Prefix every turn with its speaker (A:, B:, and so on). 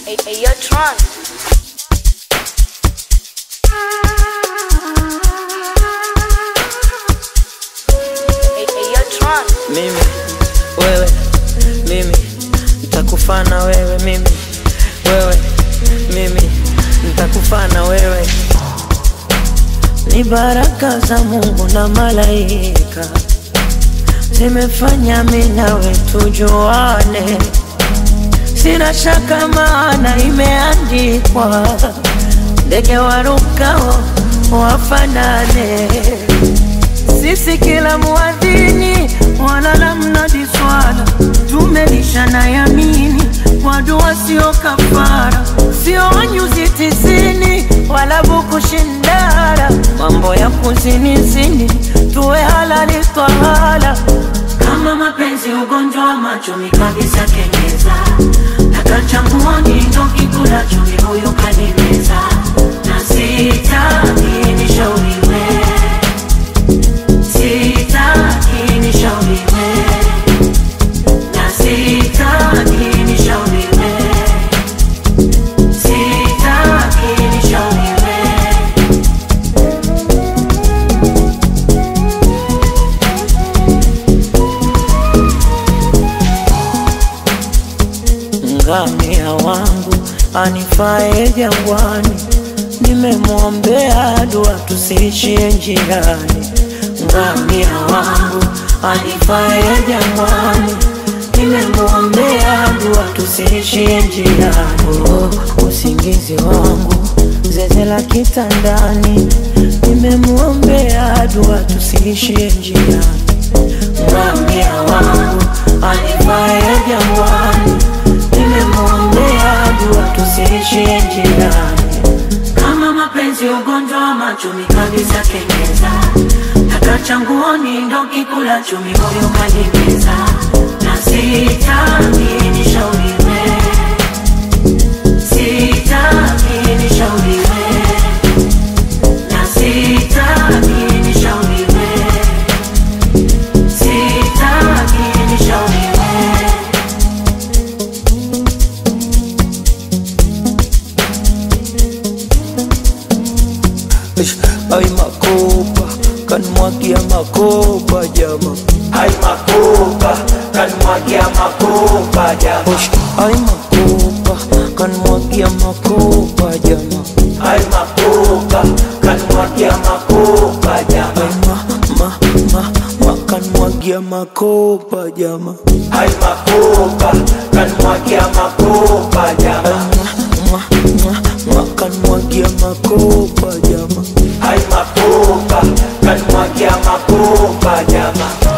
A: Hey, hey, yo, Tron. Hey, hey, yo, Tron.
B: mimi wewe mimi nitakufana wewe mimi wewe mimi nitakufana wewe ni baraka za Mungu na malaika zimefanya mimi nawe tujuane, sina shaka maana imeandikwa, ndege warukao wafanane sisi kila muadhini wala la mnadi swala tumelishana yamini kwa dua sio kafara sio nyuzi tisini wala buku shindara mambo ya kuzinizini tuwe halali twahala kama mapenzi ugonjwa wa macho ni kabisa kengeza nakachambuani ndo kikula chumi huyu kanimeza na sitaki nishauriwe Sitaki nishauriwe na sitaki nishauriwe, sitaki nishauriwe. Ngamia wangu anifae jangwani, nimemwombea dua tusiishie njiani. Ngamia wangu anifae jangwani, nimemwombea dua tusiishie njiani. Oh, usingizi wangu zeze la kitandani, nimemwombea dua tusiishie njiani. Ngamia wangu anifae jangwani, nimemwombea dua tusiishie njiani. Kama mapenzi ugonjwa wa macho ni kabisa kengeza, takachanguoni ndo kikula chumi moyo kanimeza, na sitaki nishauriwe, sitaki nishauriwe, na sitaki nishauriwe, sitaki nishauriwe. Ish, Ay makopa kanmwagia makopa jama
C: Ay makopa, kanmwagia makopa jama.
B: Ish, Ay makopa kanmwagia makopa jama
C: Ay makopa, kanmwagia makopa jama.
B: Ay ma ma ma ma kanmwagia makopa jama
C: Ay makopa, kanmwagia makopa jama.
B: Mwa mwa mwa kanmwagia makopa jama
C: Ay makopa, kanmwagia makopa jama.